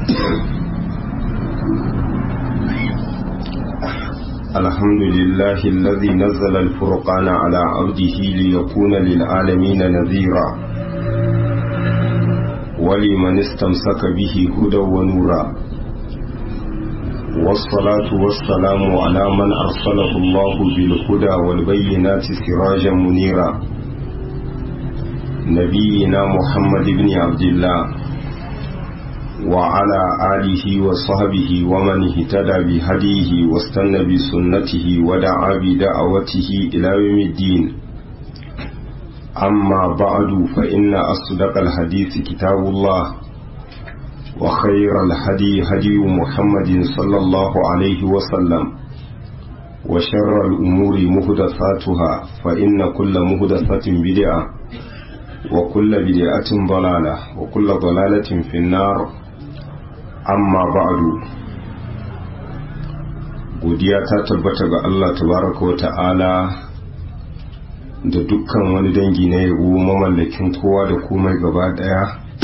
الحمد لله الذي نزل الفرقان على عبده ليكون للعالمين نذيرا ولمن استمسك به هدى ونورا والصلاة والسلام على من أرسله الله بالهدى والبينات سراجا منيرا نبينا محمد بن عبد الله وعلى آله وصحبه ومن اهتدى بهديه واستنى بسنته ودعا بدعوته إلى يوم الدين أما بعد فإن أصدق الحديث كتاب الله وخير الهدي هدي محمد صلى الله عليه وسلم وشر الأمور مهدثاتها فإن كل مهدثة بدعة وكل بدعة ضلالة وكل ضلالة في النار amma ba'adu godiya ta tabbata ga Allah tabaraka wa ta'ala da dukkan wani dangi na yabo mamallakin kowa da komai gaba daya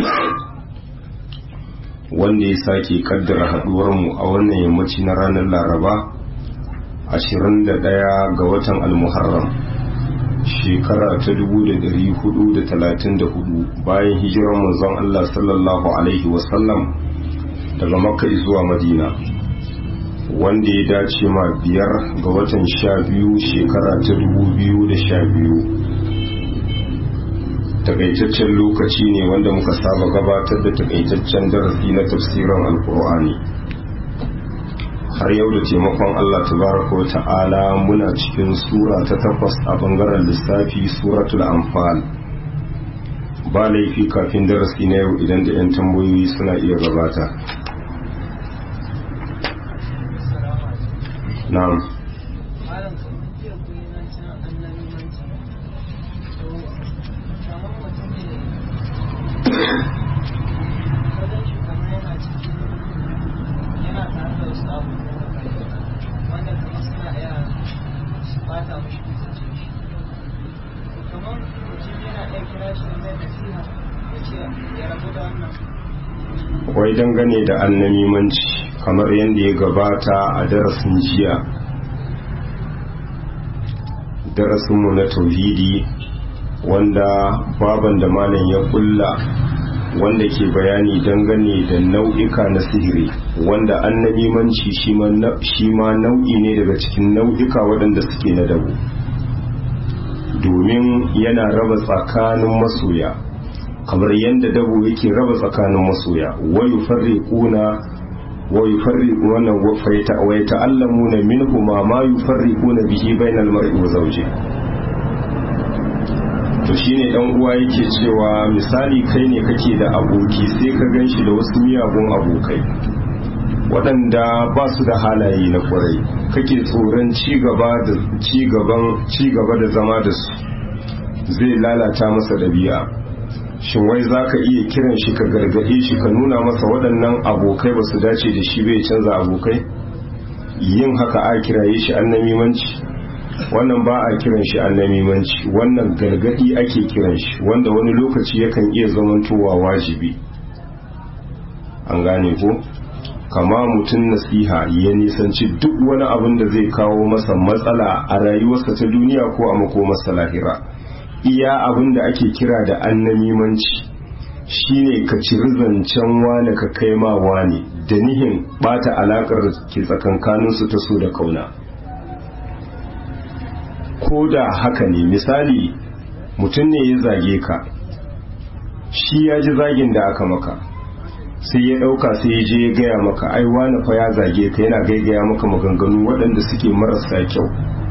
wanda ya sake kaddara haduwarmu a wannan yammaci na ranar laraba 21 ga watan almuharram shekara ta 1434 bayan hijirar manzon Allah sallallahu alaihi wasallam daga makka zuwa madina wanda ya dace ma biyar ga watan sha biyu shekara ta dubu biyu da sha biyu takaitaccen lokaci ne wanda muka saba gabatar da takaitaccen darasi na tafsirin alkur'ani har yau da taimakon allah tabaraka wa ta'ala muna cikin sura ta takwas a bangaren lissafi suratul anfal ba laifi kafin darasi na yau idan da 'yan tambayoyi suna iya gabata na'am wai dangane da annamimanci kamar yadda ya gabata a darasin jiya darasinmu na tauhidi wanda baban da malam ya kulla wanda ke bayani dangane da nau'ika na sihiri wanda annamimanci shi ma nau'i ne daga cikin nau'ika waɗanda suke na dabo domin yana raba tsakanin masoya kamar yadda dabo yake raba tsakanin masoya wayu farriquna wayu farriquna wa fayta wa yata'allamuna minhu ma ma yufarriquna bihi bainal mar'i wa zawji to shine dan uwa yake cewa misali kai ne kake da aboki sai ka ganshi da wasu miyagun abokai waɗanda ba su da halaye na kwarai kake tsoron ci gaba da ci gaban ci gaba da zama da su zai lalata masa dabi'a shin wai za ka iya kiran shi ka gargaɗe shi ka nuna masa waɗannan abokai ba su dace da shi bai canza abokai yin haka a kiraye shi annamimanci wannan ba a kiran shi annamimanci wannan gargaɗi ake kiran shi wanda wani lokaci yakan iya zamantowa wajibi an gane ko kama mutum nasiha ya nisanci duk wani abin da zai kawo masa matsala a rayuwarsa ta duniya ko a makomarsa lahira iya abin da ake kira da annamimanci shine ka ciri zancen wane ka kai ma wane da nihin bata alakar da ke tsakankaninsu ta so da kauna ko da haka ne misali mutum ne ya zage ka shi ya ji zagin da aka maka sai ya ɗauka sai ya je ya gaya maka ai wane fa ya zage ka yana gaigaya maka maganganu waɗanda suke marasa kyau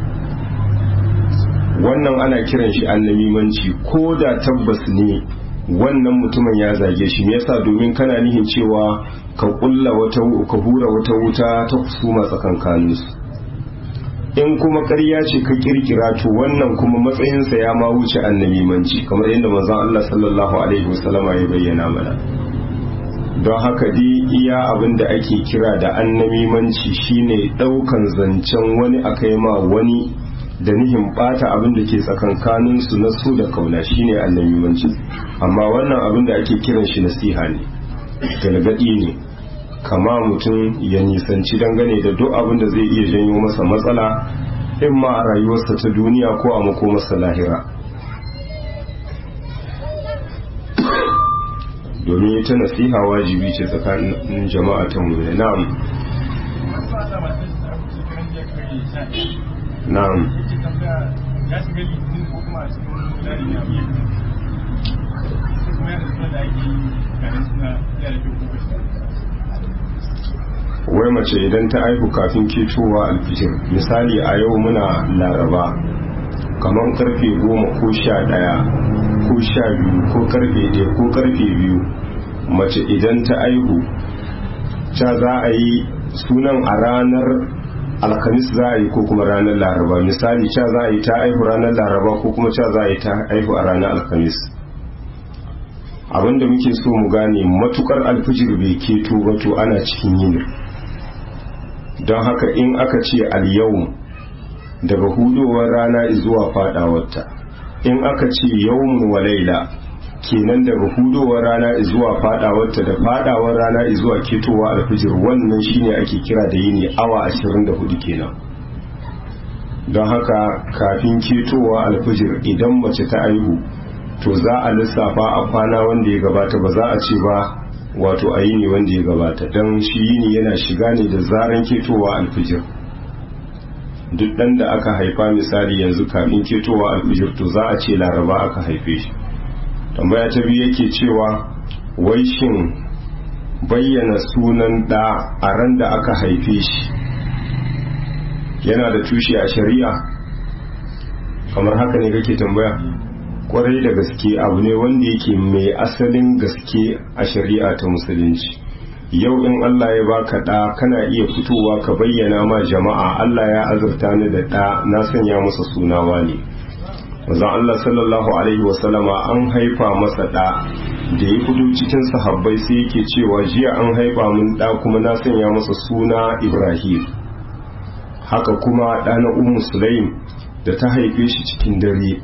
wannan ana kiran shi annamimanci ko da tabbas ne wannan mutumin ya zage shi me yasa domin kana nihin cewa ka kulla wata ka hura wata wuta ta kusuma tsakankanin su in kuma ƙarya ce ka kirkira to wannan kuma matsayinsa ya ma wuce annamimanci kamar yadda manzon Allah sallallahu alaihi wasallama ya bayyana mana don haka dai iya abin da ake kira da annamimanci shine ɗaukan zancen wani akai ma wani da nihin bata abin da ke tsakankanin su na su da kauna shine annamimanci amma wannan abin da ake kiran shi nasiha ne galgadi ne kama mutum ya nisanci dangane da duk abin da zai iya janyo masa matsala in ma a rayuwarsa ta duniya ko a makomarsa lahira domin ita nasiha wajibi ce tsakanin jama'a ta mu na'am na'am ya shiga litinin ko kuma a cikin tsari ne abu ya kuma yana suna da ake yi ganin suna yara ke kuma wai mace idan ta aihu kafin ketowa alfijir misali a yau muna laraba kamar karfe goma ko sha daya ko sha biyu ko karfe ɗaya ko karfe biyu mace idan ta aihu ta za a yi sunan a ranar alhamis za a yi ko kuma ranar laraba misali ca za a yi ta aihu ranar laraba ko kuma ca za a yi ta aihu a ranar alhamis abinda muke so mu gane matukar alfijir bai keto wato ana cikin yini don haka in aka ce al-yawm daga hudowar rana zuwa fadawarta in aka ce yawmun wa laila kenan daga hudowar rana zuwa fadawarta da fadawar rana zuwa ketowa alfijir wannan shine ake kira da yini awa 24 kenan don haka kafin ketowa alfijir idan mace ta aihu to za a lissafa a kwana wanda ya gabata ba za a ce ba wato a yini wanda ya gabata don shi yini yana shiga ne da zaran ketowa alfijir duk ɗan da aka haifa misali yanzu kafin ketowa alfijir to za a ce laraba aka haife shi tambaya ta biyu yake cewa wai shin bayyana sunan ɗa a ran da aka haife shi yana da tushe a shari'a kamar haka ne kake tambaya kwarai da gaske abu ne wanda yake mai asalin gaske a shari'a ta musulunci yau in Allah ya baka ɗa kana iya fitowa ka bayyana ma jama'a Allah ya azurta ni da ɗa na sanya masa sunawa ne Mazan Allah sallallahu alaihi wasallama an haifa masa ɗa da ya fito cikin sahabbai sai yake cewa jiya an haifa mun ɗa kuma na sanya masa suna Ibrahim haka kuma ɗa na Ummu Sulaim da ta haife shi cikin dare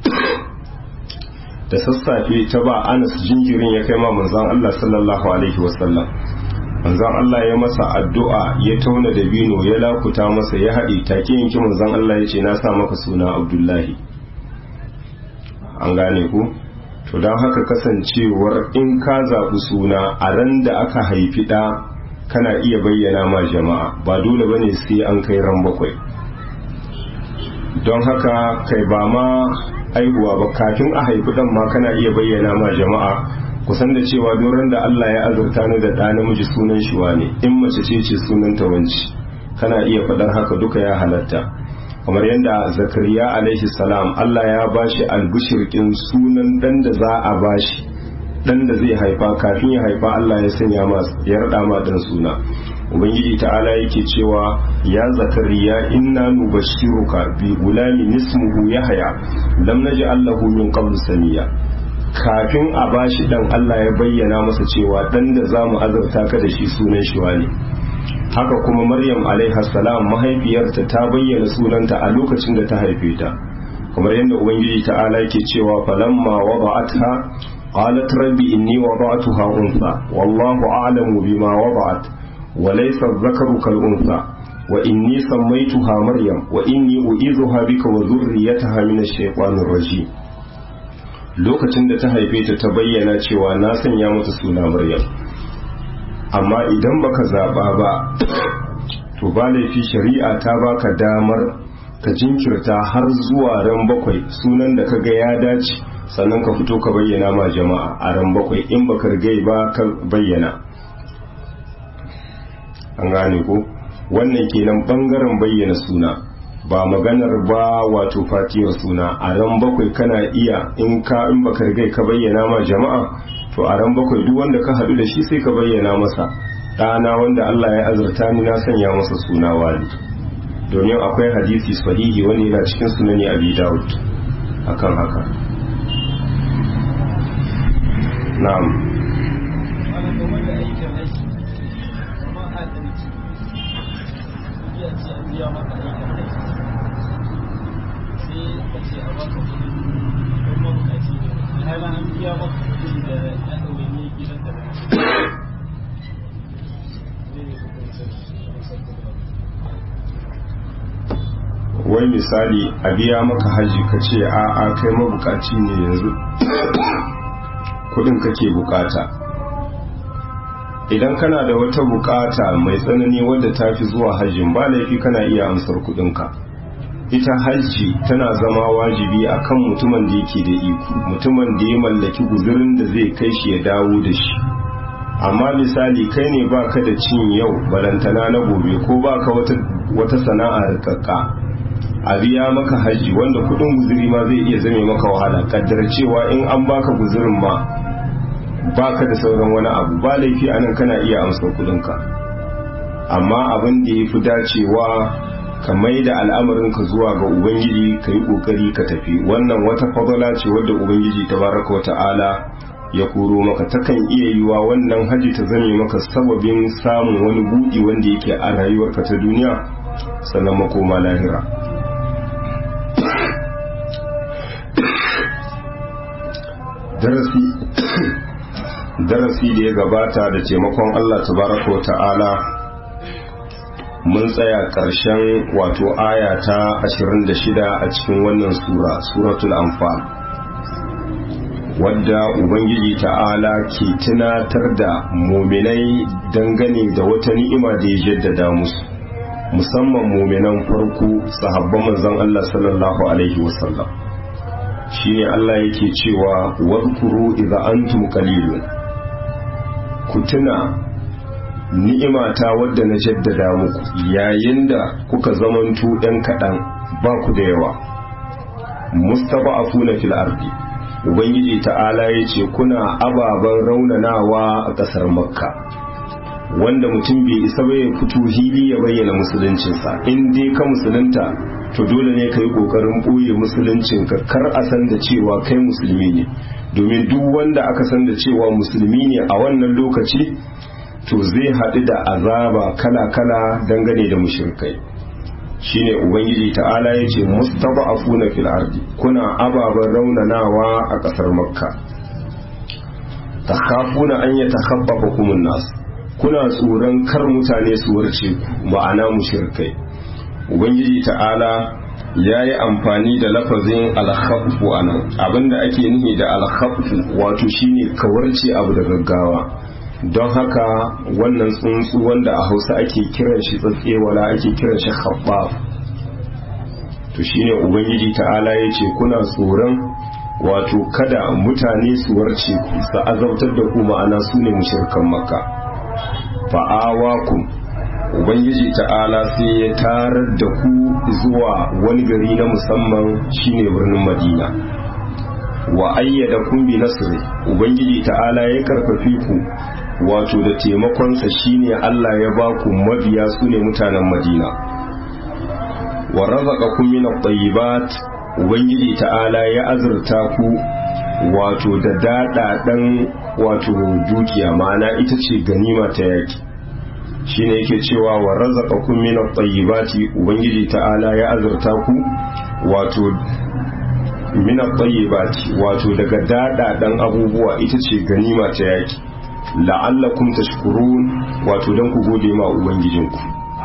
da sassafe ta ba Anas jinjirin ya kai ma manzon Allah sallallahu alaihi wasallam manzon Allah ya masa addu'a ya tauna da bino ya lakuta masa ya haɗe take yanki manzon Allah ya ce na sa maka suna Abdullahi an gane ku to don haka kasancewar in ka zaɓi suna a ran da aka haifi ɗa kana iya bayyana ma jama'a ba dole bane sai an kai ran bakwai don haka kai ba ma aihuwa ba kafin a haifi ɗan ma kana iya bayyana ma jama'a kusan da cewa doron da Allah ya azurta ni da ɗa namiji sunan shi ne in mace ce ce sunan ta wanci kana iya faɗar haka duka ya halatta kamar yadda zakariya alaihi salam Allah ya bashi albishirkin sunan ɗan da za a bashi ɗan da zai haifa kafin ya haifa Allah ya sanya masa ya raɗa ma ɗan suna ubangiji ta'ala yake cewa ya zakariya inna nubashshiruka bi gulamin ismuhu yahya lam naj'al lahu min qabl samiya kafin a bashi dan Allah ya bayyana masa cewa dan da zamu azurta ka da shi sunan shi ne haka kuma Maryam alaiha salam mahaifiyarta ta bayyana sunanta a lokacin da ta haife ta kamar yadda ubangiji ta'ala yake cewa falamma wada'atha qalat rabbi inni wada'tuha untha wallahu a'lamu bima wada'at وليس الذكر كالأنثى وإني سميتها مريم وإني أعيذها بك وذريتها من الشيطان الرجيم lokacin da ta haife ta ta bayyana cewa na sanya mata suna Maryam amma idan baka zaba ba to ba laifi shari'a ta baka damar ka jinkirta har zuwa ran bakwai sunan da kaga ya dace sannan ka fito ka bayyana ma jama'a a ran bakwai in baka rigai ba ka bayyana an gane ko wannan kenan bangaren bayyana suna ba maganar ba wato fatiyar suna a ran bakwai kana iya in ka in baka rigai ka bayyana ma jama'a to a ran bakwai duk wanda ka haɗu da shi sai ka bayyana masa ɗana wanda Allah ya azurta ni na sanya masa suna wali domin akwai hadisi sahihi wanda yana cikin sunani abi dawud akan haka na'am biya maka aikin rai sai ka ce a baka kudi don mabukaci ne alhala an biya maka kudi da ya ɗaure ne gidan da wai misali a biya maka haji ka ce a a kai mabukaci ne yanzu kudin kake bukata idan kana da wata bukata mai tsanani wadda ta fi zuwa hajjin ba laifi kana iya amsar kudinka ita hajji tana zama wajibi a kan mutumin da yake da iko mutumin da ya mallaki guzurin da zai kai shi ya dawo da shi amma misali kai ne baka da cin yau balantana na gobe ko baka wata, wata sana'a rikakka a biya maka hajji wanda kudin guzuri ma zai iya zame maka wahala kaddar cewa in an baka guzurin ma baka da sauran wani abu ba laifi anan kana iya amsar kudinka amma abin da ya fi dacewa ka mai da al'amarinka zuwa ga ubangiji ka yi ƙoƙari ka tafi wannan wata fadala ce wadda ubangiji ta baraka wa ta'ala ya koro maka takan iya yiwa wannan haji ta zame maka sababin samun wani buɗi wanda yake a rayuwarka ta duniya sannan makoma lahira darasi darasi da ya gabata da taimakon Allah tabaraka wa ta'ala mun tsaya ƙarshen wato aya ta 26 a cikin wannan sura suratul anfal wadda ubangiji ta'ala ke tunatar da muminai dangane da wata ni'ima da ya jaddada musu musamman muminan farko sahabban manzon Allah sallallahu alaihi wasallam shine Allah yake cewa wadhkuru idza antum qalilun ku tuna ni'imata wadda na jaddada muku yayin da kuka zamantu ɗan kaɗan ba ku da yawa mustada'afuna fil ardi ubangiji ta'ala ya ce kuna ababen raunanawa a ƙasar makka wanda mutum bai isa ba ya fito hili ya bayyana musuluncinsa in dai ka musulunta to dole ne ka yi ƙoƙarin ɓoye musuluncinka kar a san da cewa kai musulmi ne domin duk wanda aka san da cewa musulmi ne a wannan lokaci to zai haɗu da azaba kala-kala dangane da mushirkai shine ubangiji ta'ala ya ce mustada'afuna fil ardi kuna ababen raunanawa a ƙasar makka takhafuna an yatakhaffafakum an-nas kuna tsoron kar mutane su warce ku ma'ana mushirkai ubangiji ta'ala ya yi amfani da lafazin alhafu a nan abinda ake nufi da alhafu wato shine kawarce abu da gaggawa don haka wannan tsuntsu wanda a hausa ake kiran shi tsatsewala ake kiran shi khabbaf to shine ubangiji ta'ala ya ce kuna tsoron wato kada mutane su warce ku su azabtar da ku ma'ana su ne mushirkan makka fa'awakum ubangiji ta'ala sai ya tarar da ku zuwa wani gari na musamman shine birnin madina wa ayyada kun bi nasri ubangiji ta'ala ya karfafi ku wato da taimakonsa shine Allah ya ba ku mabiya su ne mutanen madina wa razaqakum min at-tayyibat ubangiji ta'ala ya azurta ku wato da dadadan wato dukiya ma'ana ita ce ganima ta yaki shine yake cewa wa razaqakum min at-tayyibati ubangiji ta'ala ya azurta ku wato min at-tayyibati wato daga dadadan abubuwa ita ce ganima ta yaki la'allakum tashkurun wato dan ku gode ma ubangijinku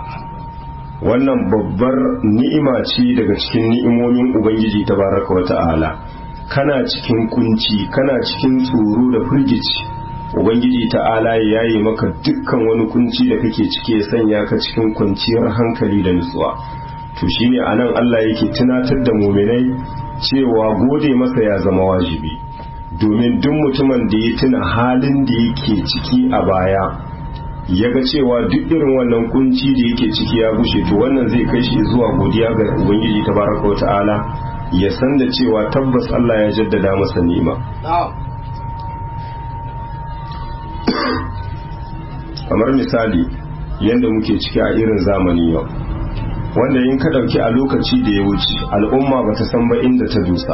wannan babbar ni'ima ce daga cikin ni'imomin ubangiji tabaraka wa ta'ala kana cikin kunci kana cikin tsoro da firgici ubangiji ta'ala ya yi maka dukkan wani kunci da kake ciki ya sanya ka cikin kwanciyar hankali da nutsuwa to shine anan Allah yake tunatar da muminai cewa gode masa ya zama wajibi domin duk mutumin da ya tuna halin da yake ciki a baya ya ga cewa duk irin wannan kunci da yake ciki ya bushe to wannan zai kai shi zuwa godiya ga ubangiji tabaraka wa ta'ala ya san da cewa tabbas Allah ya jaddada masa ni'ima kamar misali yadda muke ciki a irin zamani yau wanda in ka ɗauki a lokaci da ya wuce al'umma ba ta san ba inda ta dusa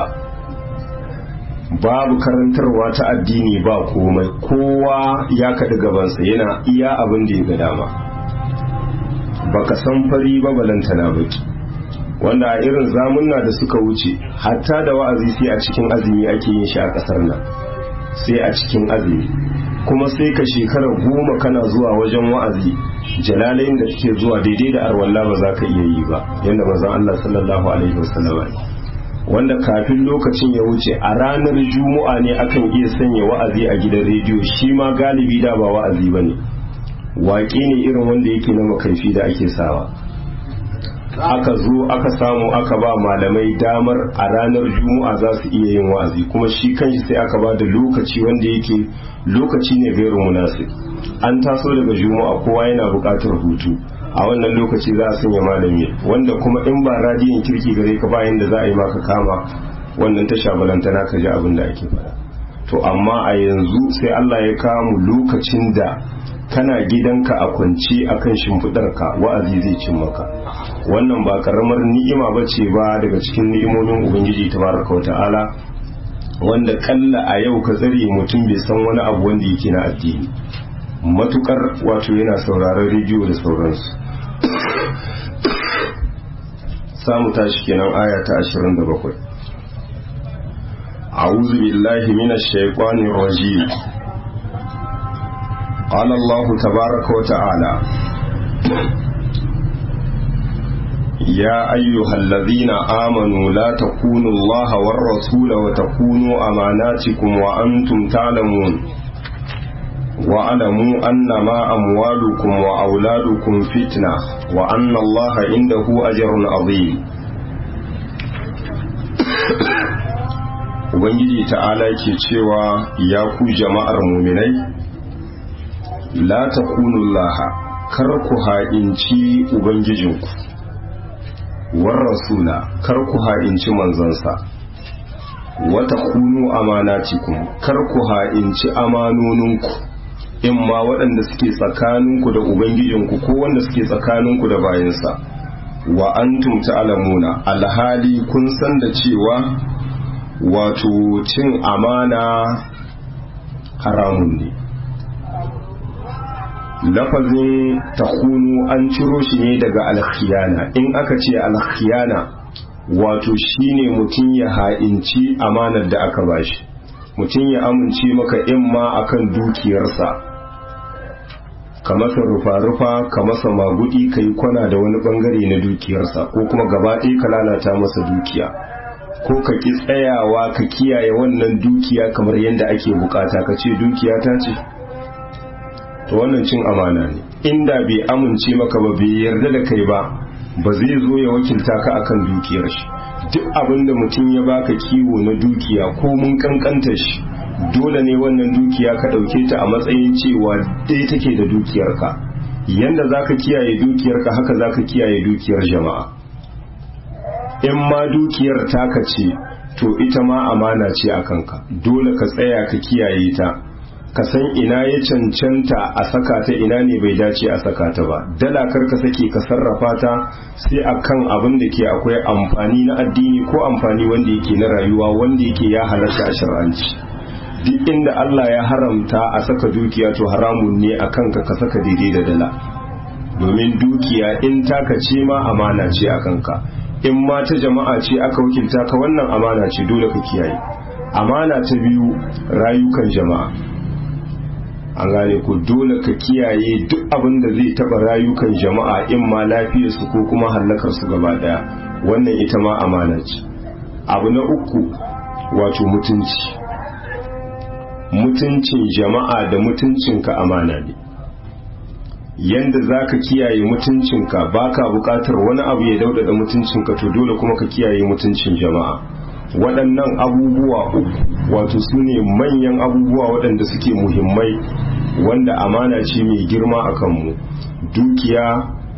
babu karantarwa ta addini ba komai kowa ya kaɗi gabansa yana iya abin da ya ga dama baka san fari ba balantana baki wanda a irin zamunna da suka wuce hatta da wa'azi sai a cikin azumi ake yin shi a ƙasar nan sai a cikin azumi kuma sai ka shekara goma kana zuwa wajen wa'azi jalalain da kake zuwa daidai da arwalla ba za ka iya yi ba yadda manzon Allah sallallahu alaihi wasallam wanda kafin lokacin ya wuce a ranar juma'a ne akan iya sanya wa'azi a gidan rediyo shi ma galibi da ba wa'azi bane waƙe ne irin wanda yake na makaifi da ake sawa aka zo aka samu aka ba malamai damar a ranar juma'a za su iya yin wa'azi kuma shi kanshi sai aka ba da lokaci wanda yake lokaci ne gairu munasib an taso daga juma'a kowa yana buƙatar hutu a wannan lokaci za a sanya malami wanda kuma in ba radiyon kirki gare ka bayan da za a yi maka kama wannan tasha balantana ka ji abin da ake faɗa to amma a yanzu sai Allah ya kawo mu lokacin da kana gidanka a kwance akan shimfiɗarka wa'azi zai cin maka wannan ba karamar ni'ima ba ce ba daga cikin ni'imomin ubangiji tabaraka wa ta'ala wanda kalla a yau ka tsare mutum bai san wani abu wanda yake na addini matukar wato yana sauraron rediyo da sauransu samu tashi kenan aya ta 27 أعوذ بالله من الشيطان الرجيم قال الله تبارك وتعالى يا أيها الذين آمنوا لا تكونوا الله والرسول وتكونوا أماناتكم وأنتم تعلمون واعلموا أنما أموالكم وأولادكم فتنة وأن الله عنده أجر عظيم Ubangiji ta'ala ke cewa ya ku jama'ar muminai la takunullaha kar ku ha'inci ubangijinku war rasula kar ku ha'inci manzansa wata kunu amanatikum kar ku ha'inci amanoninku in ma waɗanda suke tsakaninku da ubangijinku ko wanda suke tsakaninku da bayansa wa antum ta'lamuna alhali kun san da cewa wato cin amana haramun ne lafazin takunu an ciro shi ne daga alkhiyana in aka ce alkhiyana wato shine mutum ya ha'inci amanar da aka bashi mutum ya amince maka in ma akan dukiyarsa ka masa rufa-rufa ka masa magudi ka yi kwana da wani bangare na dukiyarsa ko kuma gaba ɗaya ka lalata masa dukiya ko ka ki tsayawa ka kiyaye wannan dukiya kamar yadda ake bukata ka ce dukiya ta ce to wannan cin amana ne inda bai amince maka ba bai yarda da kai ba ba zai zo ya wakilta ka akan dukiyar shi duk abin da mutum ya baka kiwo na dukiya ko mun kankanta shi dole ne wannan dukiya ka ɗauke ta a matsayin cewa ɗaya take da dukiyarka yanda za ka kiyaye dukiyarka haka za ka kiyaye dukiyar jama'a in ma dukiyar taka ce to ita ma amana ce a kanka dole ka tsaya ka kiyaye ta ka san ina ya cancanta a saka ta ina ne bai dace a saka ta ba dala kar ka sake ka sarrafa ta sai akan abin da ke akwai amfani na addini ko amfani wanda yake na rayuwa wanda yake ya halarta a shar'anci duk inda Allah ya haramta a saka dukiya to haramun ne a kanka ka saka daidai da dala domin dukiya in taka ce ma amana ce a kanka in ma ta jama'a ce aka wakilta ka wannan amana ce dole ka kiyaye amana ta biyu rayukan jama'a an gane ku dole ka kiyaye duk abin da zai taba rayukan jama'a in ma lafiyarsu ko kuma hallakar su gaba daya wannan ita ma amana ce abu na uku wato mutunci mutuncin jama'a da mutuncinka amana ne yanda za ka kiyaye mutuncinka ba ka bukatar wani abu ya daudada mutuncinka to dole kuma ka kiyaye mutuncin jama'a waɗannan abubuwa uku wato su ne manyan abubuwa waɗanda suke muhimmai wanda amana ce mai girma a kanmu dukiya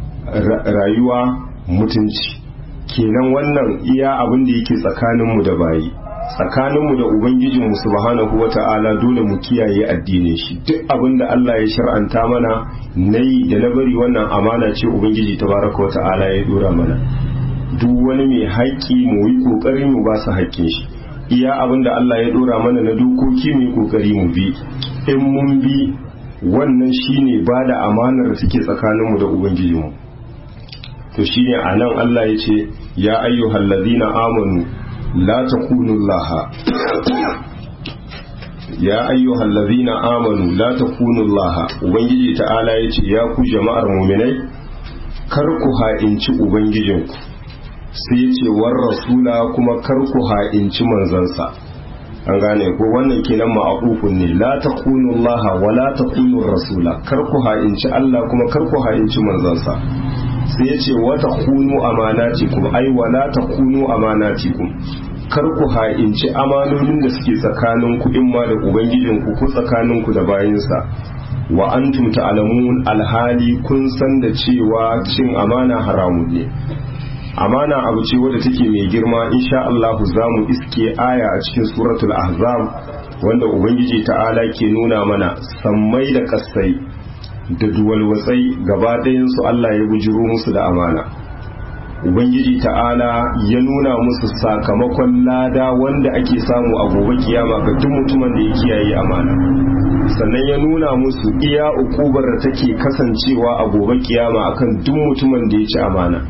rayuwa mutunci kenan wannan iya abin da yake tsakaninmu da bayi tsakaninmu da ubangijinmu subhanahu wata'ala dole mu kiyaye addinin shi duk abin da Allah ya shar'anta mana nayi da na bari wannan amana ce ubangiji tabaraka wata'ala ya dora mana duk wani mai haƙƙi mu yi ƙoƙari mu ba su haƙƙin shi iya abin da Allah ya dora mana na dokoki mu yi ƙoƙari mu bi in mun bi wannan shine ba da amanar da suke tsakaninmu da ubangijinmu to shine anan Allah ya ce ya ayyuhal ladina amanu la takunu laha ya ayyuhal ladzina amanu la takunu Allah ubangiji ta'ala yace ya ku jama'ar mu'minai kar ku ha'inci ubangijinku sai yace war rasula kuma kar ku ha'inci manzansa an gane ko wannan kenan ma'aqufun ne la takunu Allah wa la takunu rasula kar ku ha'inci Allah kuma kar ku ha'inci manzansa sai yace wa takunu amanatikum ai wa la takunu amanatikum kar ku ha'inci amanonin da suke tsakanin ku in ma da ubangijinku ko tsakanin ku da bayinsa wa antum ta'lamun alhali kun san da cewa cin amana haramun ne amana abu ce wadda take mai girma insha Allah za mu iske aya a cikin suratul ahzab wanda ubangiji ta'ala ke nuna mana sammai da kasai da duwalwatsai gaba ɗayansu Allah ya bujiro musu da amana ubangiji ta'ala ya nuna musu sakamakon lada wanda ake samu a gobe kiyama ga duk mutumin da ya kiyaye amana sannan ya nuna musu iya ukubar da take kasancewa a gobe kiyama akan duk mutumin da ya ci amana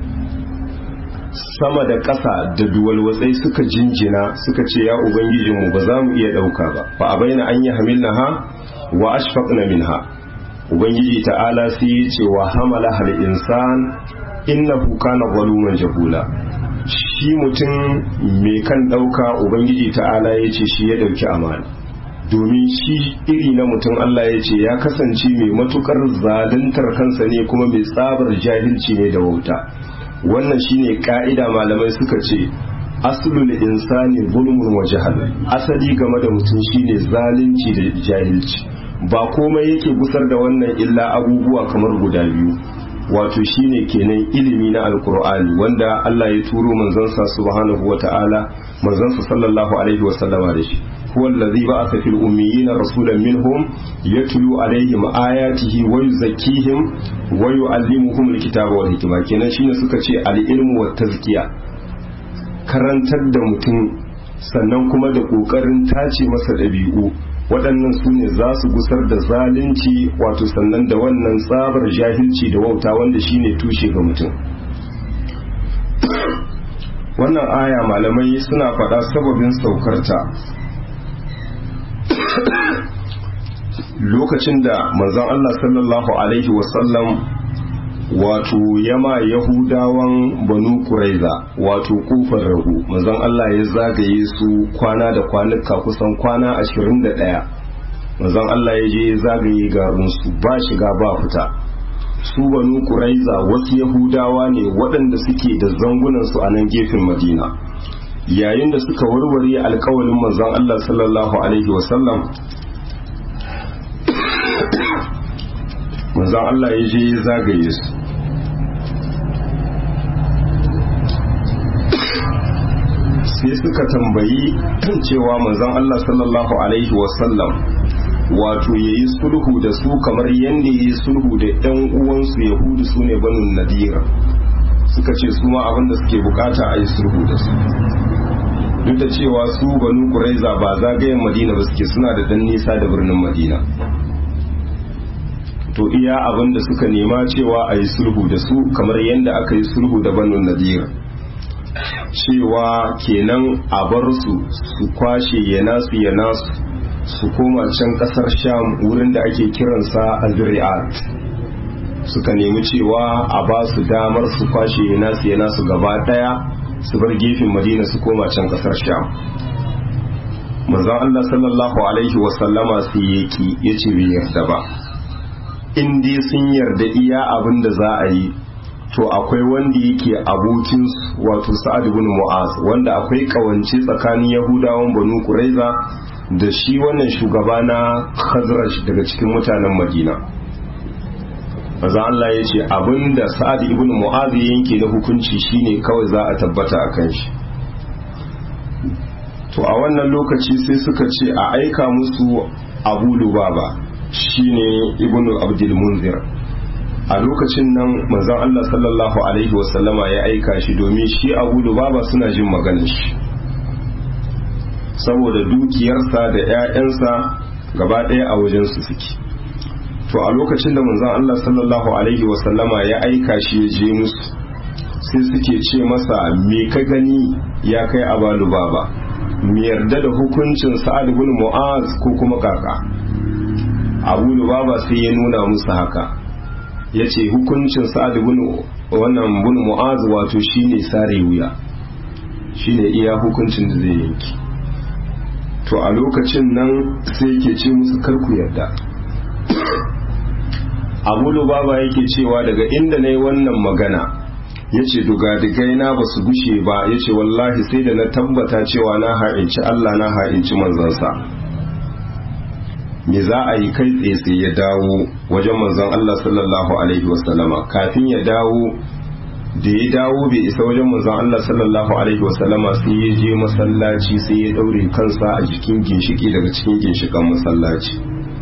sama da ƙasa da duwalwatsai suka jinjina suka ce ya ubangijinmu ba za mu iya ɗauka ba fa a bayyana an yi hamilna ha wa ashfaqna minha ubangiji ta'ala sai ya ce wa hamala hal insan innahu kana zaluman jahula shi mutum mai kan ɗauka ubangiji ta'ala ya ce shi ya ɗauki amana domin shi iri na mutum Allah ya ce ya kasance mai matukar zaluntar kansa ne kuma mai tsabar jahilci ne da wauta wannan shine ka'ida malamai suka ce aslul insani zulmun wa jahal asali game da mutum shine zalunci da jahilci ba komai yake gusar da wannan illa abubuwa kamar guda biyu wato shine kenan ilimi na alkur'ani wanda Allah ya turo manzansa subhanahu wata'ala manzansa sallallahu alaihi wasallama da shi huwa allazi ba'atha fil ummiyina rasulan minhum yatlu alaihim ayatihi wa yuzakkihim wa yu'allimuhum alkitaba wal hikma kenan shine suka ce al-ilmu wat tazkiya karantar da mutum sannan kuma da kokarin tace masa dabi'u waɗannan su ne za su gusar da zalunci wato sannan da wannan tsabar jahilci da wauta wanda shine tushe ga mutum wannan aya malamai suna faɗa sababin saukarta lokacin da manzon Allah sallallahu alaihi wasallam wato yama yahudawan banu kuraiza wato kufar rahu manzon Allah ya zagaye su kwana da kwanuka kusan kwana ashirin da ɗaya manzon Allah ya je ya zagaye garinsu ba shiga ba fita su banu kuraiza wasu yahudawa ne waɗanda suke da zangunansu a nan gefen madina yayin da suka warware alkawalin manzon Allah sallallahu alaihi wasallam manzon Allah ya je ya zagaye su sai suka tambayi cewa manzon Allah sallallahu alaihi wasallam wato ya yi sulhu da su kamar yadda ya yi sulhu da 'yan uwansu yahudu su ne banin nadira suka ce su ma abinda suke bukata a yi sulhu da su duk da cewa su banu kuraiza ba zagayen madina ba suke suna da dan nisa da birnin madina to iya abinda suka nema cewa a yi sulhu da su kamar yadda aka yi sulhu da banin nadira cewa kenan a bar su su kwashe ya nasu ya nasu su koma can kasar sham wurin da ake kiransa azri'at suka nemi cewa a ba su damar su kwashe ya nasu ya nasu gaba daya su bar gefen madina su koma can kasar sham manzon Allah sallallahu alaihi wasallama su yaki ya ce bai yarda ba in dai sun yarda iya abin da za a yi to akwai wanda yake abokin wato sa'ad ibn mu'az wanda akwai kawance tsakanin yahudawan banu quraiza da shi wannan shugaba na khazraj daga cikin mutanen madina maza Allah ya ce abinda sa'ad ibn mu'az ya yanke na hukunci shine kawai za a tabbata a kan shi to a wannan lokaci sai suka ce a aika musu abu lubaba shine ibn abdul munzir a lokacin nan manzon Allah sallallahu alaihi wasallama ya aika shi domin shi abu lubaba suna jin maganar shi saboda dukiyarsa da 'ya'yansa gaba ɗaya a wajensu suke to a lokacin da manzon Allah sallallahu alaihi wasallama ya aika shi ya je musu sai suke ce masa me ka gani ya kai abalu baba mu yarda da hukuncin sa'ad bin mu'az ko kuma kaka abu lubaba sai ya nuna musu haka ya ce hukuncin sa'ad bin wannan bin mu'az wato shine sare wuya shine iya hukuncin da zai yanki to a lokacin nan sai yake ce musu karku yarda abu lubaba yake cewa daga inda na yi wannan magana ya ce dugadigai na ba su gushe ba ya ce wallahi sai da na tabbata cewa na ha'inci Allah na ha'inci manzansa me za a yi kai tsaye ya dawo wajen manzon Allah sallallahu alaihi wasallama kafin ya dawo da ya dawo bai isa wajen manzon Allah sallallahu alaihi wasallama sai ya je masallaci sai ya daure kansa a jikin ginshiki daga cikin ginshikan masallaci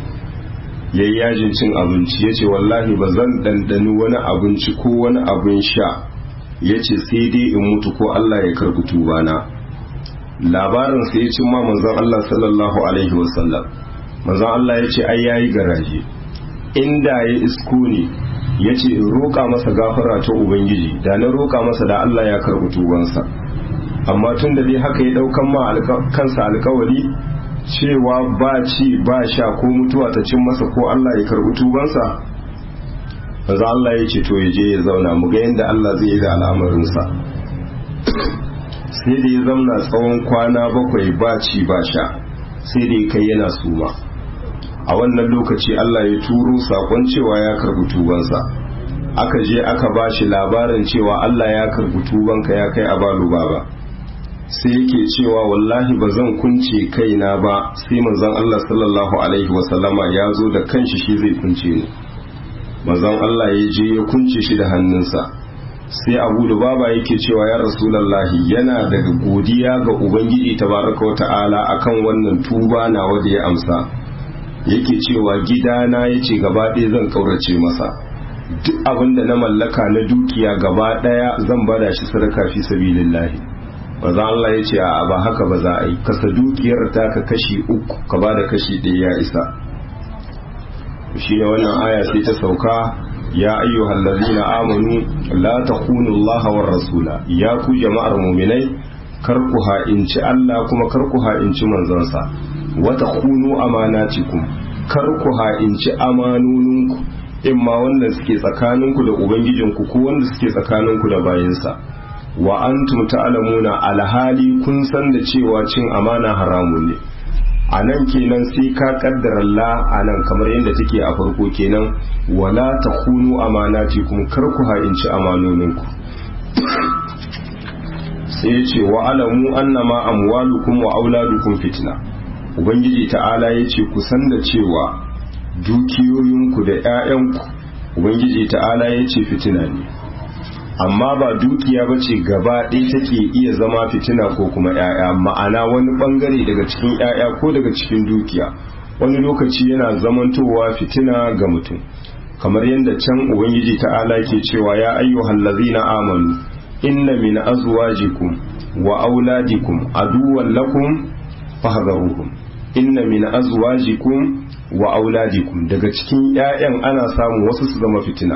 ya yi yajin cin abinci ya ce wallahi ba zan ɗanɗani wani abinci ko wani abin sha ya ce sai dai in mutu ko Allah ya karɓi tubana labarin sai ya cin ma manzon Allah sallallahu alaihi wasallam manzon Allah ya ce ai yayi garaje inda ya isko ne ya ce in roƙa masa gafara ta ubangiji da na roƙa masa da Allah ya karɓi tubansa amma tun da dai haka ya ɗaukan ma kansa alkawari cewa ba ci ba sha ko mutuwa ta cin masa ko Allah ya karɓi tubansa maza Allah ya ce to ya je ya zauna mu ga yadda Allah zai yi da al'amarinsa sai da ya zauna tsawon kwana bakwai ba ci ba sha sai da ya kai yana suma a wannan lokaci Allah ya turo sakon cewa ya karɓi tubansa aka je aka ba shi labarin cewa Allah ya karɓi tubanka ya kai a balu baba sai yake cewa wallahi ba zan kunce kaina ba sai manzon Allah sallallahu alaihi wasallama ya zo da kanshi shi zai kunce ni manzon Allah ya je ya kunce shi da hannunsa sai Abu Lubaba yake cewa ya Rasulullahi yana daga godiya ga Ubangiji tabaraka wa ta'ala akan wannan tuba nawa da ya amsa yake cewa gidana yace gaba ɗaya zan kaurace masa duk abin da na mallaka na dukiya gaba ɗaya zan bada shi sadaka fi sabilillahi maza Allah ya ce a ba haka ba za a yi kasa dukiyar ta ka kashi uku ka ba da kashi ɗaya ya isa shi ne wannan aya sai ta sauka ya ayyuhal ladina amanu la takhunu Allah war rasula ya ku jama'ar mu'minai kar ku ha'inci Allah kuma kar ku ha'inci manzansa wa takhunu amanatikum kar ku ha'inci amanoninku imma wanda suke tsakaninku da ubangijinku ko wanda suke tsakaninku da bayinsa wa antum ta'lamuna alhali kun san da cewa cin amana haramun ne a nan kenan sai ka kaddara la a nan kamar yadda take a farko kenan wala takunu amanatikum kar ku ha'inci amanoninku sai ce wa alamu annama amwalukum wa auladukum fitna ubangiji ta'ala yace ku san da cewa dukiyoyinku da 'ya'yanku ubangiji ta'ala yace fitina ne amma ba dukiya ba ce gaba ɗaya take iya zama fitina ko kuma 'ya'ya ma'ana wani ɓangare daga cikin 'ya'ya ko daga cikin dukiya wani lokaci yana zamantowa fitina ga mutum kamar yadda can ubangiji ta'ala ke cewa ya ayyuhal ladzina amanu inna min azwajikum wa auladikum aduwwan lakum fahdharuhum inna min azwajikum wa auladikum daga cikin 'ya'yan ana samu wasu su zama fitina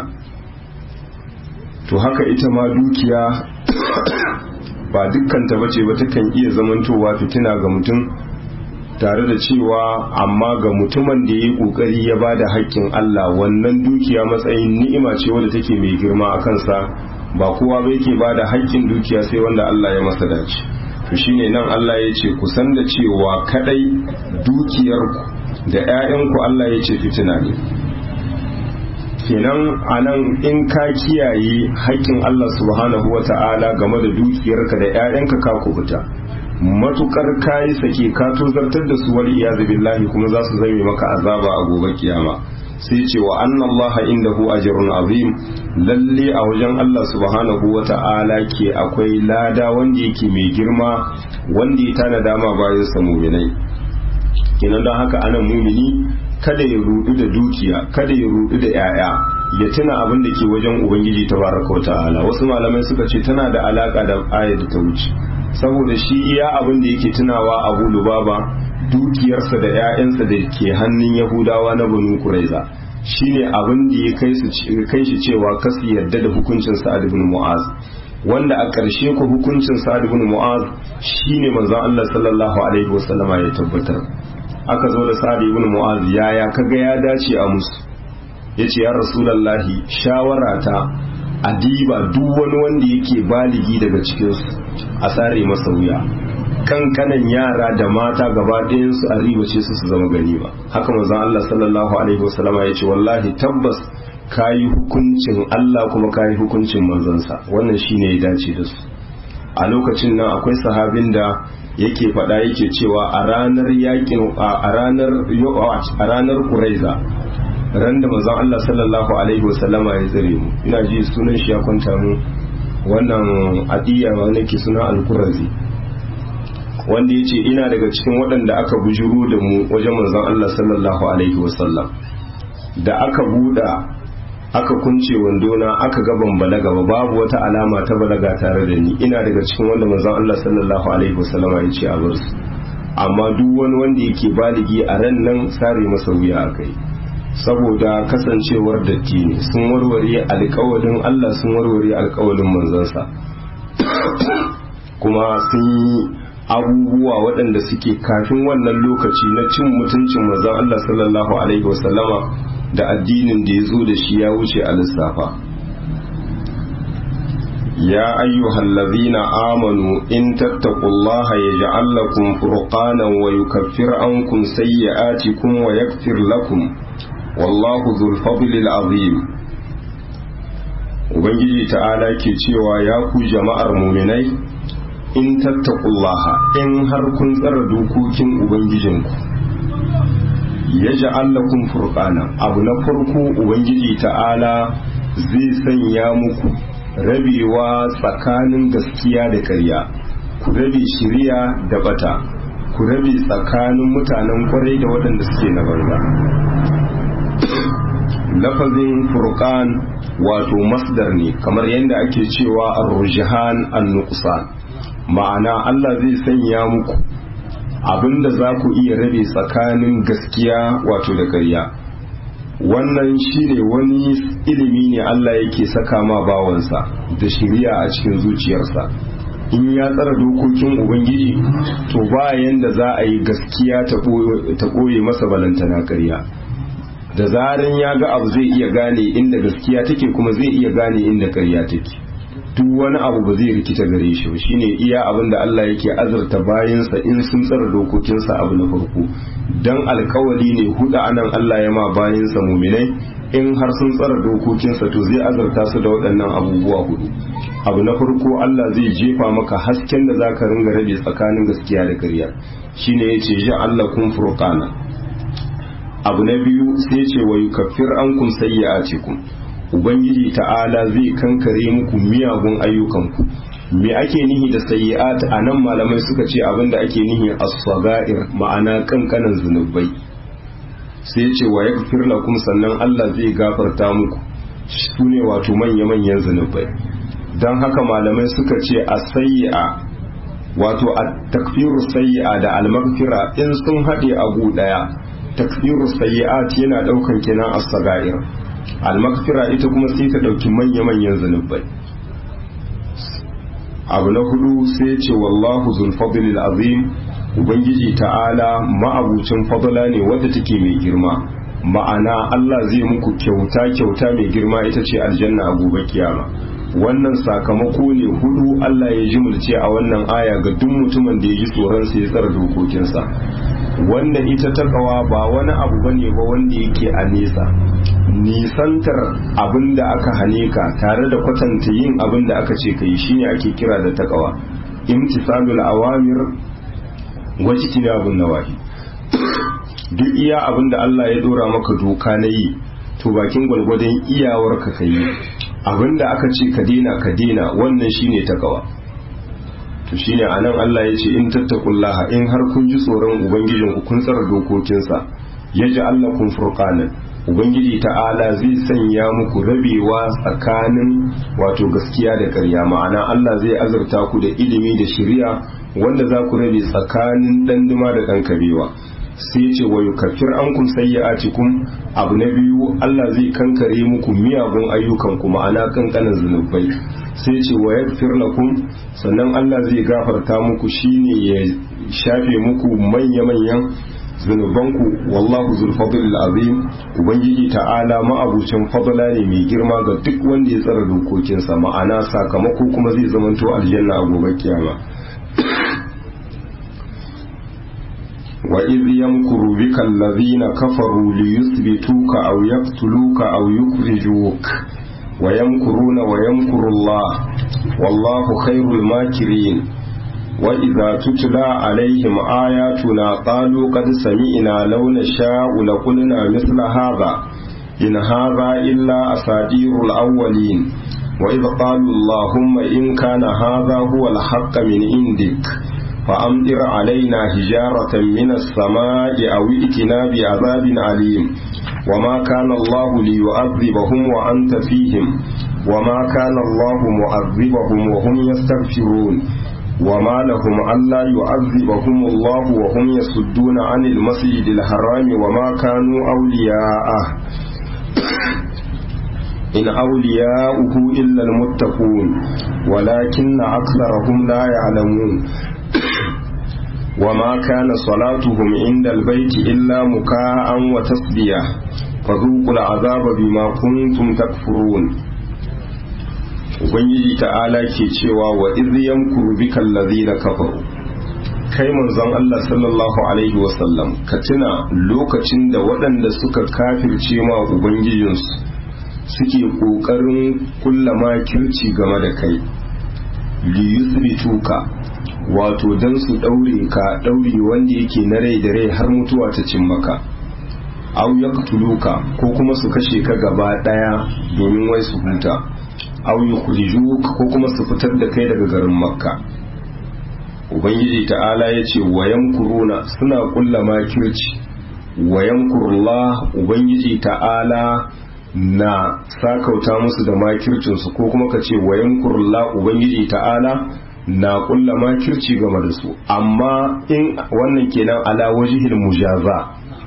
to haka ita ma dukiya ba dukkanta bace ba takan iya zamantowa fitina ga mutum tare da cewa amma ga mutumin da ya yi kokari ya ba da haƙƙin Allah wannan dukiya matsayin ni'ima ce wadda take mai girma a kansa ba kowa ba yake ba da haƙƙin dukiya sai wanda Allah ya masa dace to shine nan Allah ya ce ku san da cewa kadai dukiyarku da 'ya'yanku Allah ya ce fitina ne kenan anan in ka kiyaye haƙƙin Allah subhanahu wa ta'ala game da dukiyarka da 'ya'yanka ka kubuta matukar kayi sake ka tozartar da su wal iyazu billahi kuma za su zame maka azaba a gobe kiyama sai ce wa anna allaha indahu ajrun azim lalle a wajen Allah subhanahu wa ta'ala ke akwai lada wanda yake mai girma wanda ya tana dama bayan sa mu'minai kenan don haka anan mumini kada ya rudu da dukiya kada ya rudu da yaya ya tuna abin da ke wajen ubangiji tabaraka wa ta'ala wasu malamai suka ce tana da alaka da ayar da ta wuce saboda shi iya abin da yake tunawa abu lubaba dukiyarsa da 'ya'yansa da ke hannun yahudawa na banu kuraiza shine abin da ya kai shi cewa kasu yarda da hukuncin sa'ad ibn mu'az wanda a ƙarshe ku hukuncin sa'ad ibn mu'az shine manzon Allah sallallahu alaihi wasallama ya tabbatar aka zo da sa'ad ibn mu'az yaya kaga ya dace a musu yace ya rasulullahi shawara ta adiba duk wani wanda yake baligi daga cikin su a sare masa wuya kankanan yara da mata gaba ɗayan su a ribace su su zama gani ba haka manzon Allah sallallahu alaihi wasallama yace wallahi tabbas kayi hukuncin Allah kuma kayi hukuncin manzansa wannan shine ya dace da su a lokacin nan akwai sahabin da yake faɗa yake cewa a ranar yakin a ranar a ranar Quraiza ran da manzon Allah sallallahu alaihi wasallama ya tsare mu ina ji sunan shi ya kwanta mu wannan adiya wanda ke suna al-Qurazi wanda yace ina daga cikin waɗanda aka bujuru da mu wajen manzon Allah sallallahu alaihi wasallam da aka buɗa aka kunce wandona aka ga ban balaga ba babu wata alama ta balaga tare da ni ina daga cikin wanda manzon Allah sallallahu alaihi wasallam ya ce a bar su amma duk wani wanda yake baligi a ran nan sare masa wuya akai saboda kasancewar datti ne sun warware alƙawalin Allah sun warware alƙawalin manzansa kuma sun yi abubuwa waɗanda suke kafin wannan lokaci na cin mutuncin manzon Allah sallallahu alaihi wasallama da addinin da ya zo da shi ya wuce a lissafa ya ayyuhal ladhina amanu in tattaqullaha yaj'al lakum furqanan wa yukaffir ankum sayyi'atikum wa yaghfir lakum wallahu dhul fadlil azim ubangiji ta'ala ke cewa ya ku jama'ar muminai in tattaqullaha in har kun tsara dokokin ubangijinku ya ja'allakum furqana abu na farko ubangiji ta'ala zai sanya muku rabewa tsakanin gaskiya da ƙarya ku rabe shiriya da bata ku rabe tsakanin mutanen kwarai da waɗanda suke na banza lafazin furqan wato masdar ne kamar yadda ake cewa ar-rujhan an-nuqsan ma'ana Allah zai sanya muku abinda za ku iya rabe tsakanin gaskiya wato da ƙarya wannan shine wani ilimi ne Allah yake saka ma bawansa da shiriya a cikin zuciyarsa in ya tsara dokokin ubangiji to bayan da za a yi gaskiya ta ɓoye masa balantana ƙarya da zarin ya ga abu zai iya gane inda gaskiya take kuma zai iya gane inda ƙarya take duk wani abu ba zai rikita gare shi ba shine iya abin da Allah yake azurta bayansa in sun tsara dokokinsa abu na farko dan alkawali ne huda anan Allah ya ma bayansa muminai in har sun tsara dokokinsa to zai azurta su da waɗannan abubuwa hudu abu na farko Allah zai jefa maka hasken da zaka ringa rabe tsakanin gaskiya da ƙarya shine yace ja Allah kun furqana abu na biyu sai ce wa yukaffir ankum sayyi'atikum ubangiji ta'ala zai kankare muku miyagun ayyukanku me ake nihi da sayyi'at a nan malamai suka ce abinda ake nihi as-sagair ma'ana kankanan zunubai sai ce wa yaghfir lakum sannan Allah zai gafarta muku sune wato manya-manyan zunubai don haka malamai suka ce a sayyi'a wato a takfiru sayyi'a da al-maghfira in sun haɗe a gu ɗaya takfiru sayyi'at yana ɗaukan kenan as-sagair almakfira ita kuma sai ta ɗauki manya-manyan zunubai abu na hudu sai ce wallahu zulfadlil azim ubangiji ta'ala ma'abucin fadla ne wadda take mai girma ma'ana Allah zai muku kyauta kyauta mai girma ita ce aljanna a gobe kiyama wannan sakamako ne hudu Allah ya jimulce a wannan aya ga duk mutumin da ya ji tsoron sa ya tsara dokokinsa wanda ita takawa ba wani abu bane ba wanda yake a nesa nisantar abin da aka hane ka tare da kwatanta yin abin da aka ce kai shine ake kira da takawa imtisalul awamir wajti abun nawahi duk iya abin da Allah ya dora maka doka na yi to bakin gwalgwadon iyawar ka kai abin da aka ce ka dena ka dena wannan shine takawa to shine anan Allah ya ce in tattakullaha in har kun ji tsoron ubangijin ku kun tsara dokokinsa yaji Allah kun furqanan ubangiji ta'ala zai sanya muku rabewa tsakanin wato gaskiya da ƙarya ma'ana Allah zai azurta ku da ilimi da shari'a wanda za ku rabe tsakanin danduma da ɗan kabewa sai ce wa yukaffir ankum sayyi'atikum abu na biyu Allah zai kankare muku miyagun ayyukan ku ma'ana kankanin zunubai sai ce wa yaghfir lakum sannan Allah zai gafarta muku shine ya shafe muku manya-manyan zunubanku wallahu zul fadlil azim ubangiji ta'ala ma'abucin fadla ne mai girma ga duk wanda ya tsara dokokinsa ma'ana sakamako kuma zai zamanto aljanna a gobe kiyama wa idh yamkuru bika alladhina kafaru liyuthbituka aw yaqtuluka aw yukhrijuka wa yamkuruna wa yamkuru Allah wallahu khairul makirin وإذا تتلى عليهم آياتنا قالوا قد سمعنا لو نشاء لقلنا مثل هذا إن هذا إلا أساطير الأولين وإذ قالوا اللهم إن كان هذا هو الحق من عندك فأمطر علينا حجارة من السماء أو ائتنا بعذاب أليم وما كان الله ليعذبهم وأنت فيهم وما كان الله معذبهم وهم يستغفرون وما لهم ألا يعذبهم الله وهم يصدون عن المسجد الحرام وما كانوا أولياءه إن أولياؤه إلا المتقون ولكن أكثرهم لا يعلمون وما كان صلاتهم عند البيت إلا مكاء وتصدية فذوقوا العذاب بما كنتم تكفرون ubangiji ta'ala ke cewa wa izyan kurbika allazina kafaru kai manzon Allah sallallahu alaihi wasallam ka tuna lokacin da waɗanda suka kafirce ma ubangijinsu suke ƙoƙarin kulla makirci game da kai li yusbituka wato dan su daure ka daure wanda yake na rai da rai har mutuwa ta cin maka aw yaqtuluka ko kuma su kashe ka gaba daya domin wai su huta aw yukhrijuk ko kuma su fitar da kai daga garin makka ubangiji ta'ala ya ce wayan kuruna suna kulla makirci wayan kurullah ubangiji ta'ala na sakauta musu da makircinsu ko kuma ka ce wayan kurullah ubangiji ta'ala na kulla makirci game da su amma in wannan kenan ala wajihil mujaza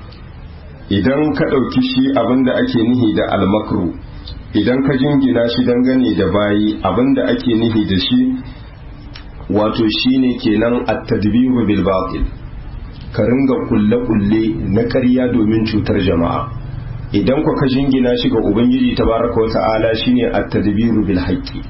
idan ka ɗauki shi abinda ake nihi da almakru idan ka jingina shi dangane da bayi abinda ake nihi da shi wato shine kenan at-tadbiru bil batil ka ringa kulle kulle na ƙarya domin cutar jama'a idan ka jingina shi ga ubangiji tabaraka wata'ala shine at-tadbiru bil haqqi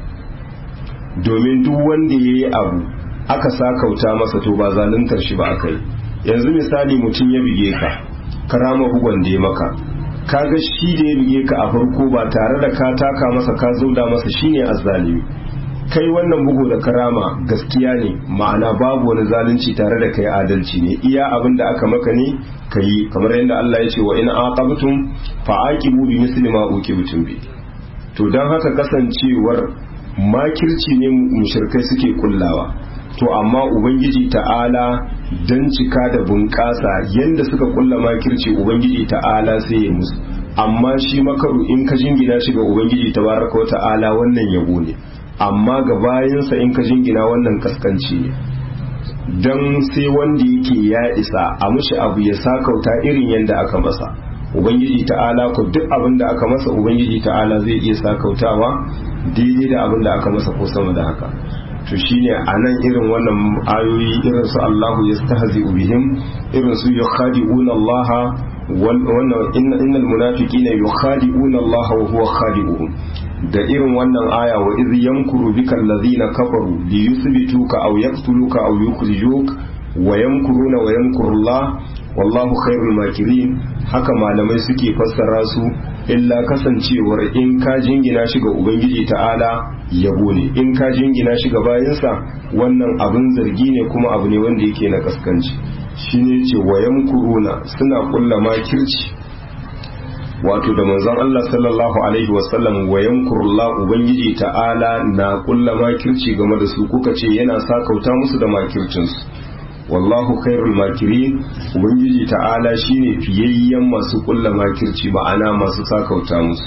domin duk wanda yayi abu aka sakauta masa to ba zaluntar shi ba akai yanzu misali mutum ya bige ka karama bugon da ya maka kaga shi da ya bige ka a farko ba tare da ka taka masa ka zauda masa shine azzalimi kai wannan bugu da karama gaskiya ne ma'ana babu wani zalunci tare da kai adalci ne iya abin da aka maka ne ka yi kamar yadda Allah ya ce wa in aqabtum fa aqibu bi misli ma uqibtum bi to dan haka kasancewar makirci ne mushrikai suke kullawa to amma ubangiji ta'ala dan cika da bunƙasa yanda suka kulla makirci ubangiji ta'ala sai ya musu amma shi makaru in ka jingina shi ga ubangiji tabaraka wa ta'ala wannan yabo ne amma ga bayansa in ka jingina wannan kaskanci ne don sai wanda yake ya isa a mushi abu ya sakauta irin yadda aka masa ubangiji ta'ala ko duk abin da aka masa ubangiji ta'ala zai iya sakautawa daidai da abin da aka masa ko sama da haka to shine a nan irin wannan ayoyi irin su Allahu yastahzi bihim irin su yukhadi'una Allah wannan innal munafiqina yukhadi'una Allah wa huwa khadi'uhum da irin wannan aya wa iz yamkuru bika allazina kafaru li yuthbituka aw yaqtuluka aw yukhrijuk wa yamkuruna wa yamkuru Allah wallahu khairul makirin haka malamai suke fassara su illa kasancewar in ka jingina shi ga ubangiji ta'ala yabo ne in ka jingina shi ga bayansa wannan abin zargi ne kuma abu ne wanda yake na kaskanci shine ce wa yamkuruna suna kulla makirci wato da manzon Allah sallallahu alaihi wasallam wa yankurullah ubangiji ta'ala na kulla makirci game da su kuka ce yana sakauta musu da makircinsu wallahu khairul makirin ubangiji ta'ala shine fiyayyen masu kulla makirci ma'ana masu sakauta musu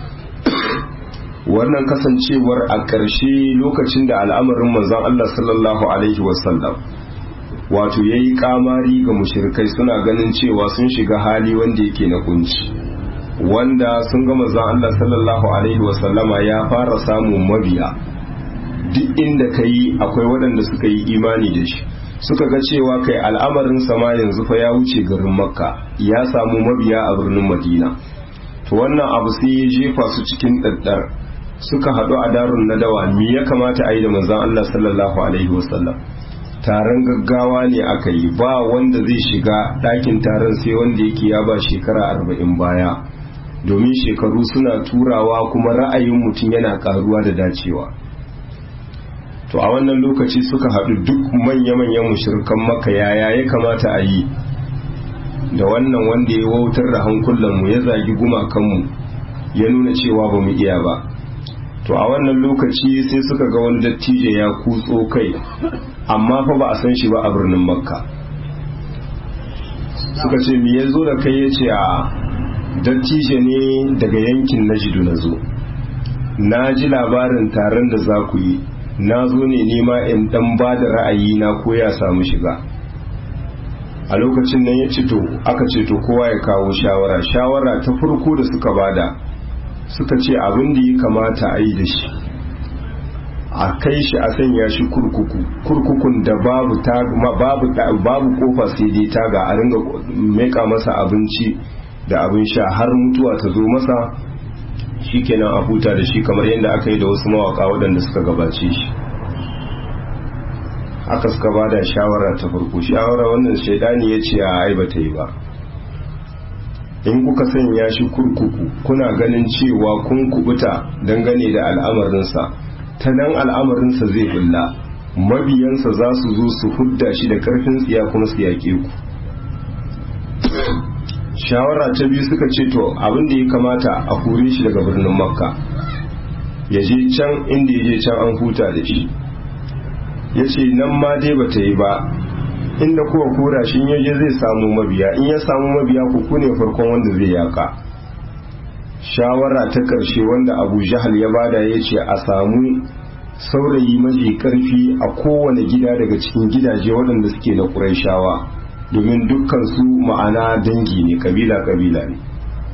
wannan kasancewar a ƙarshe lokacin da al'amarin manzon Allah sallallahu alaihi wasallam wato yayi kamari ga mushrikai suna ganin cewa sun shiga hali wanda yake na kunci wanda sun ga manzon Allah sallallahu alaihi wasallama ya fara samun mabiya duk inda ka yi akwai waɗanda suka yi imani da shi suka ga cewa kai al'amarin sama yanzu fa ya wuce garin makka ya samu mabiya a birnin madina to wannan abu sai ya jefa su cikin ɗaɗɗar suka haɗu a darun nadawa me ya kamata a yi da manzon Allah sallallahu alaihi wasallam taron gaggawa ne aka yi ba wanda zai shiga ɗakin taron sai wanda yake ya ba shekara arba'in baya domin shekaru suna turawa kuma ra'ayin mutum yana karuwa da dacewa to a wannan lokaci suka haɗu duk manya-manyan mushrikan maka yaya ya kamata a yi da wannan wanda ya wautar da hankulanmu ya zagi gumakanmu ya nuna cewa ba mu iya ba to a wannan lokaci sai suka ga wani dattijo ya kutso kai amma fa ba a san shi ba a birnin makka suka ce me ya zo da kai ya ce a dattijo ne daga yankin najidu na zo na ji labarin taron da za ku yi na zo ne nema in dan ba da ra'ayi na ko ya samu shiga a lokacin nan ya ce to aka ce to kowa ya kawo shawara shawara ta farko da suka bada suka ce abin da ya kamata a yi da shi a kai shi a sanya shi kurkuku kurkukun da babu babu babu kofa sai dai taga a ringa meka masa abinci da abin sha har mutuwa ta zo masa shikenan a huta da shi kamar yadda aka yi da wasu mawaka waɗanda suka gabace shi aka suka ba da shawara ta farko shawara wannan shaidani ya ce a ai ba ta yi ba in kuka sanya shi kurkuku kuna ganin cewa kun kubuta dangane da al'amarinsa ta nan al'amarinsa zai bulla mabiyansa za su zo su hudda shi da karfin tsiya kuma su yaƙe ku shawara ta biyu suka ce to abin da ya kamata a kore shi daga birnin makka ya je can inda ya je can an huta da shi ya ce nan ma dai ba ta yi ba inda kuwa kora shi yaje zai samu mabiya in ya samu mabiya ku kune farkon wanda zai yaka shawara ta karshe wanda abu jahal ya bada ya ce a samu saurayi mafi karfi a kowane gida daga cikin gidaje waɗanda suke na ƙuraishawa domin dukkan su ma'ana dangi ne kabila-kabila ne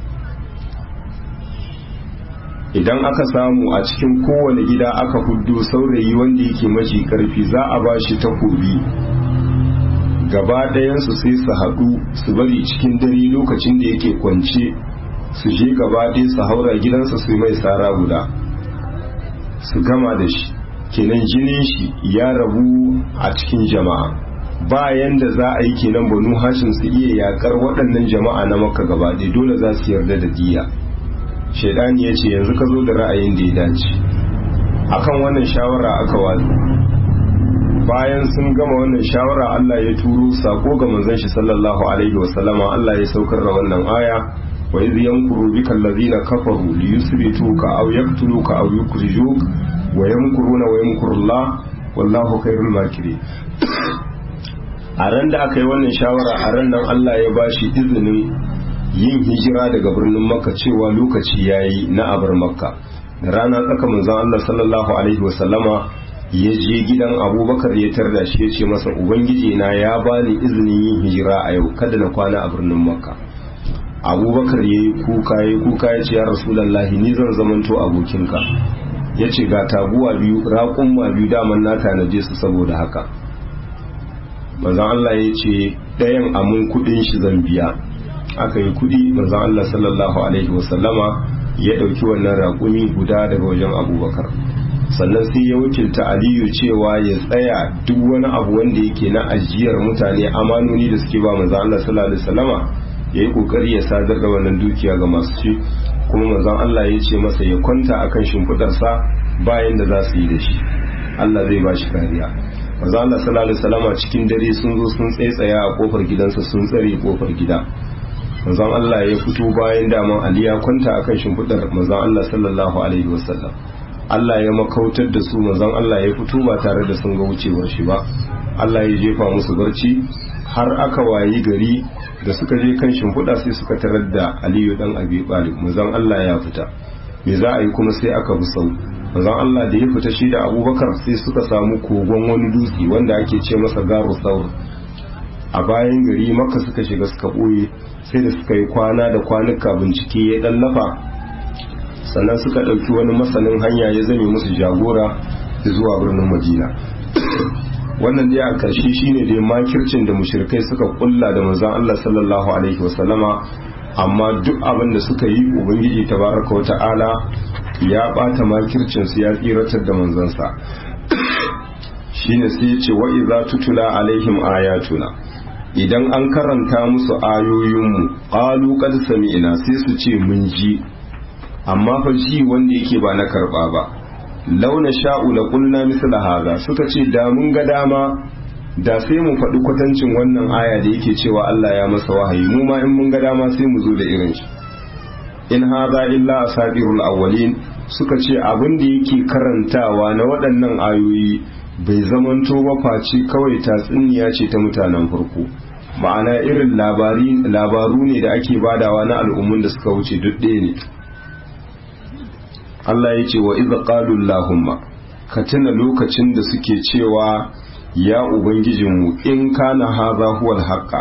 idan aka samu a cikin kowane gida aka huddo saurayi wanda yake mafi karfi za a ba shi takobi gaba ɗayansu sai su haɗu su bari cikin dare lokacin da yake kwance su je gaba ɗaya su haura gidansa su mai tsara guda su gama da shi kenan jinin shi ya rabu a cikin jama'a bayan da za a yi kenan banu hashim su iya yakar waɗannan jama'a na makka gaba ɗaya dole za su yarda da diya shaidani ya ce yanzu ka zo da ra'ayin da ya dace akan wannan shawara aka watsa bayan sun gama wannan shawara Allah ya turo sako ga manzon shi sallallahu alaihi wasallama Allah ya saukar da wannan aya wa idh yankuru bika allazina kafaru li yusbituka aw yaqtuluka aw yukhrijuk wa yamkuruna wa yamkurullah wallahu khairul makirin a ran da aka yi wannan shawara a ran nan Allah ya bashi izinin yin hijira daga birnin makka cewa lokaci yayi na abar makka da rana tsaka manzon Allah sallallahu alaihi wasallama ya je gidan abubakar ya tarda shi ya ce masa ubangiji na ya bani izinin yin hijira a yau kada na kwana a birnin makka abubakar ya yi kuka ya yi kuka ya ce ya rasulallahi ni zan zamanto abokinka ya ce ga taguwa biyu raƙumma biyu daman na tanaje su saboda haka manzon Allah ya ce ɗayan amun kuɗin shi zan biya aka yi kuɗi manzon Allah sallallahu alaihi wasallama ya ɗauki wannan raƙumi guda daga wajen abubakar sannan sai ya wakilta aliyu cewa ya tsaya duk wani abu wanda yake na ajiyar mutane amanoni da suke ba manzon Allah sallallahu alaihi wasallama ya yi kokari ya sadar da wannan dukiya ga masu ci kuma manzon Allah ya ce masa ya kwanta akan shimfidarsa bayan da za su yi da shi Allah zai ba shi kariya manzon Allah sallallahu alaihi wasallama cikin dare sun zo sun tsaitsaya a kofar gidansa sun tsare kofar gida manzon Allah ya fito bayan daman Ali ya kwanta akan shimfidar manzon Allah sallallahu alaihi wasallam Allah ya makautar da su manzon Allah ya fito ba tare da sun ga wucewar shi ba Allah ya jefa musu barci har aka wayi gari da suka je kan shimfiɗa sai suka tarar da Aliyu dan Abi Talib manzon Allah ya fita me za a yi kuma sai aka bi sau manzon Allah da ya fita shi da Abubakar sai suka samu kogon wani dutse wanda ake ce masa garu saur a bayan gari maka suka shiga suka ɓoye sai da suka yi kwana da kwanuka bincike ya ɗallafa sannan suka ɗauki wani masanin hanya ya zame musu jagora zuwa birnin madina wannan dai a ƙarshe shine dai makircin da mushrikai suka kulla da manzon Allah sallallahu alaihi wasallama amma duk abin da suka yi ubangiji tabaraka wa ta'ala ya bata makircin su ya tsiratar da manzansa shine sai ya ce wa idza tutula alaihim ayatuna idan an karanta musu ayoyinmu qalu qad sami'na sai su ce mun ji amma fa ji wanda yake ba na karba ba launa sha'u la qulna misla hadha suka ce da mun ga dama da sai mu faɗi kwatancin wannan aya da yake cewa Allah ya masa wahayi mu ma in mun ga dama sai mu zo da irin shi in hadha illa asatirul awwalin suka ce abin da yake karantawa na waɗannan ayoyi bai zamanto ba face kawai tatsuniya ce ta mutanen farko ma'ana irin labaru ne da ake badawa na al'ummun da suka wuce duk ɗaya ne Allah ya ce wa iza qalu Allahumma ka tuna lokacin da suke cewa ya ubangijinmu in kana hadha huwal haqqa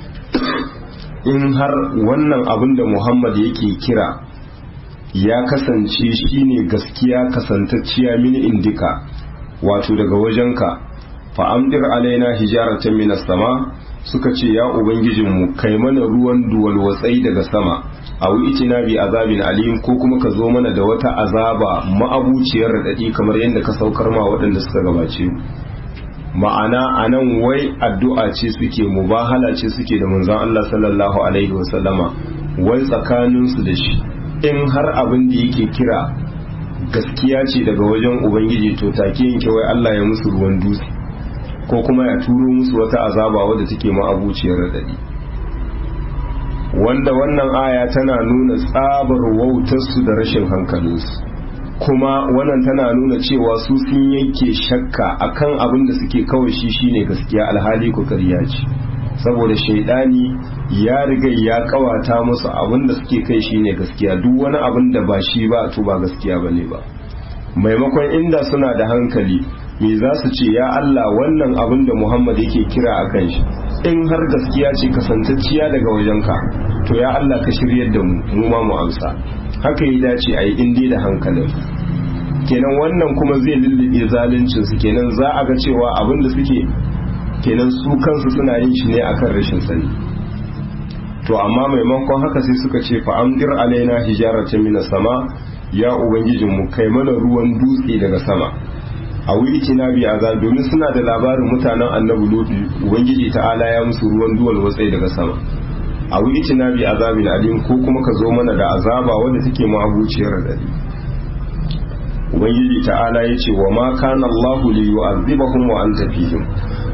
in har wannan abin da Muhammad yake kira ya kasance shine gaskiya kasantacciya mini indika wato daga wajenka fa amdir alaina hijaratan minas sama suka ce ya ubangijinmu kai mana ruwan duwal watsai daga sama a itina bi azabin alim ko kuma ka zo mana da wata azaba ma'abuciyar raɗaɗi kamar yadda ka saukar ma waɗanda suka gabace mu ma'ana a nan wai addu'a ce suke mubahala ce suke da manzon Allah sallallahu alaihi wasallama wai tsakaninsu da shi in har abin da yake kira gaskiya ce daga wajen ubangiji to take yanke wai Allah ya musu ruwan dutse ko kuma ya turo musu wata azaba wadda take ma'abuciyar radadi wanda wannan aya tana nuna tsabar wautarsu da rashin hankalinsu kuma wannan tana nuna cewa su sun yanke shakka akan abin da suke kawai shi shine gaskiya alhali ku ƙarya ce saboda shaidani ya riga ya kawata musu abin da suke kai shine gaskiya duk wani abin da ba shi ba to ba gaskiya bane ba maimakon inda suna da hankali me za su ce ya Allah wannan abin da Muhammad yake kira a kan shi in har gaskiya ce kasantacciya daga wajenka to ya Allah ka shiryar da mu mu ma mu amsa haka ya dace a yi indi da hankalin kenan wannan kuma zai lullube zaluncin su kenan za a ga cewa abin da suke kenan su kansu suna yin shi ne akan rashin sani to amma maimakon haka sai suka ce fa amdir alaina hijaratan minas sama ya ubangijinmu kai mana ruwan dutse daga sama a wuri na bi azab domin suna da labarin mutanen annabi lutu ubangiji ta'ala ya musu ruwan duwal watsai daga sama a wuri na bi azabin alim ko kuma ka zo mana da azaba wanda take mabuciyar dadi ubangiji ta'ala ya ce wa ma kana Allahu li yu'adhibahum wa anta fihim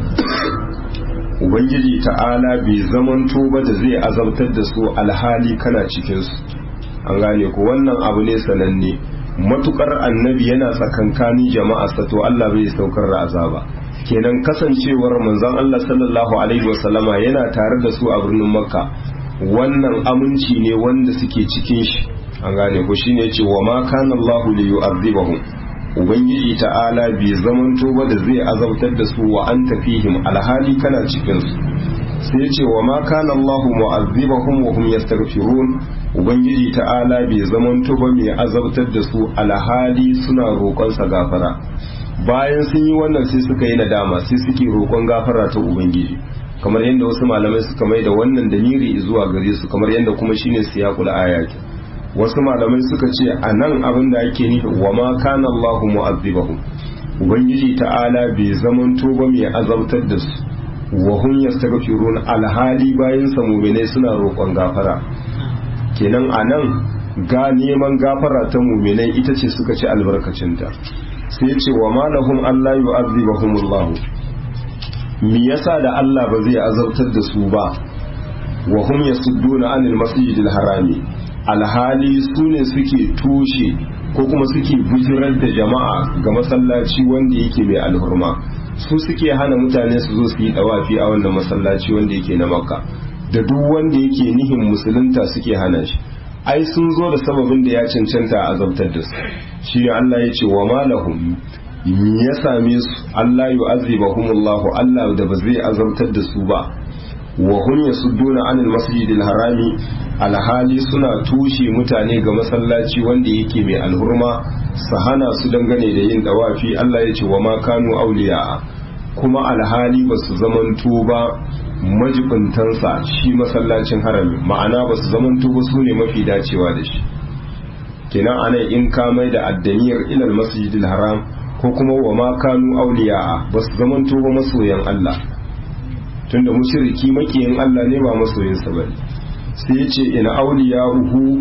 ubangiji ta'ala bai zamanto ba da zai azabtar da su alhali kana cikin su an gane ko wannan abu ne sananne matukar annabi yana tsakankanin jama'arsa to Allah bai saukar da azaba kenan kasancewar manzon Allah sallallahu alaihi wasallama yana tare da su a birnin makka wannan aminci ne wanda suke cikin shi an gane ko shine yace wa ma kana Allah li yu'adhibahum ubangiji ta'ala bai zamanto ba da zai azabtar da su wa anta fihim alhali kana cikin su sai ce wa ma kana Allah mu'azzibahum wa hum yastaghfirun ubangiji ta'ala bai zamanto ba mai azabtar da su alhali suna roƙon sa gafara bayan sun yi wannan sai suka yi nadama sai suke roƙon gafara ta ubangiji kamar yadda wasu malamai suka mai da wannan damiri zuwa gare su kamar yadda kuma shine siyaqul ayat wasu malamai suka ce a nan abin da ake nufi wa ma kana Allah mu'azzibahum ubangiji ta'ala bai zamanto ba mai azabtar da su wa hum yastaghfirun alhali bayin sa mu'minai suna roƙon gafara kenan anan ga neman gafara ta mu'minai ita ce suka ci albarkacinta sai ce wa ma lahum alla yu'adhibahumullahu me yasa da Allah ba zai azabtar da su ba wa hum yasudduna anil masjidil harami alhali su ne suke tushe ko kuma suke bijirar da jama'a ga masallaci wanda yake mai alhurma su suke hana mutane su zo su yi dawafi a wannan masallaci wanda yake na makka da duk wanda yake nihin musulunta suke hana shi ai sun zo da sababin da ya cancanta a azabtar da su shi ne Allah ya ce wa malahum ya same su Allah yu'azzibahumullahu Allah da ba zai azabtar da su ba wa hum yasudduna anil masjidil harami alhali suna tushe mutane ga masallaci wanda yake mai alhurma su hana su dangane da yin dawafi Allah ya ce wa ma kanu auliya kuma alhali ba su zamanto ba majibintansa shi masallacin harami ma'ana ba su zamanto ba su ne mafi dacewa da shi kenan anan in ka mai da addaniyar ilal masjidil haram ko kuma wa ma kanu auliya ba su zamanto ba masoyan Allah tunda mushriki makiyin Allah ne ba masoyinsa bane sai ya ce ina auliya uhu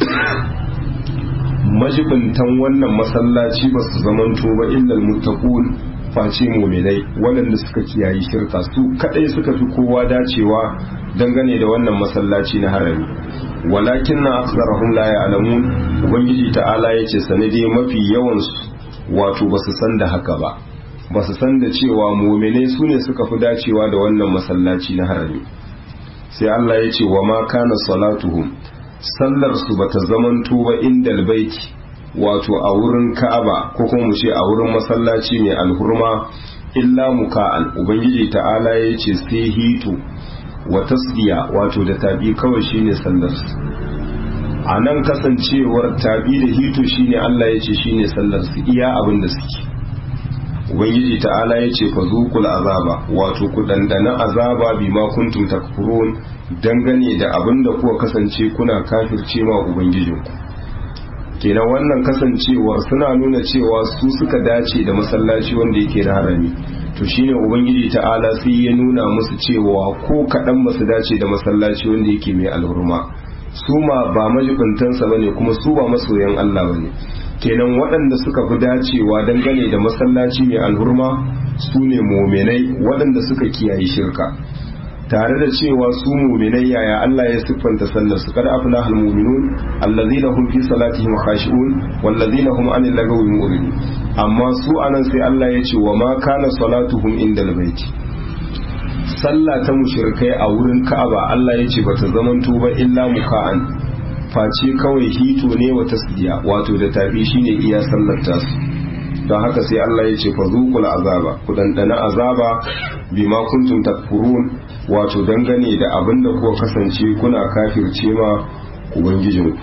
majibintan wannan masallaci ba su zamanto ba illal muttaqun face muminai waɗanda suka kiyayi shirka su kadai suka fi kowa dacewa dangane da wannan masallaci na harami walakin na aksarahum la ya'lamun ubangiji ta'ala yace sanade mafi yawan su wato basu san da haka ba basu san da cewa muminai su ne suka fi dacewa da wannan masallaci na harami sai Allah ya ce wa ma kana salatuhum sallar su bata zamanto ba indal baiti wato a wurin ka'aba ko kuma mu ce a wurin masallaci mai alhurma illa muka'an ubangiji ta'ala ya ce sai hito wa tasdiya wato da tabi kawai shine sallar su a nan kasancewar tabi da hito shine Allah ya ce shine sallar su iya abin da suke ubangiji ta'ala ya ce fazuqul azaba wato ku dandana azaba bima kuntum takfurun dangane da abin da kuka kasance kuna kafirce ma ubangijinku kenan wannan kasancewar suna nuna cewa su suka dace da masallaci wanda yake da harami to shine ubangiji ta'ala sai ya nuna musu cewa ko kaɗan ba su dace da masallaci wanda yake mai alhurma su ma ba majibintansa bane kuma su ba masoyan Allah bane kenan waɗanda suka fi dacewa dangane da masallaci mai alhurma su ne muminai waɗanda suka kiyaye shirka tare da cewa su muminai yaya Allah ya siffanta sallar su kada afla hal mu'minun allazina hum fi salatihim khashi'un wallazina hum anil lagawi mu'ridun amma su anan sai Allah ya ce wa ma kana salatuhum indal baiti sallah ta mushrikai a wurin Ka'aba Allah ya ce bata zamanto ba illa muka'an face kawai hito ne wa tasdiya wato da tafi shine iya sallar tasu don haka sai Allah ya ce fa zuqul azaba ku dandana azaba bima kuntum takfurun wato dangane da abin da kuka kasance kuna kafirce ma ubangijinku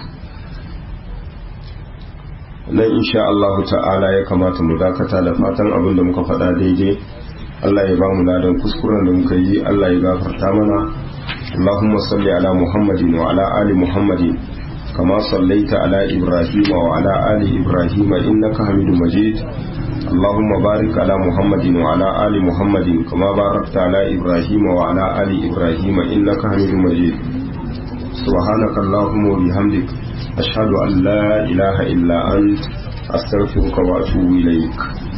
nan insha Allah ta'ala ya kamata mu dakata da fatan abin da muka faɗa daidai Allah ya ba mu ladan kuskuren da muka yi Allah ya gafarta mana اللهم صل على محمد وعلى آل محمد كما صليت على إبراهيم وعلى آل إبراهيم إنك حميد مجيد اللهم بارك على محمد وعلى آل محمد كما باركت على إبراهيم وعلى آل إبراهيم إنك حميد مجيد سبحانك اللهم وبحمدك أشهد أن لا إله إلا أنت أستغفرك وأتوب إليك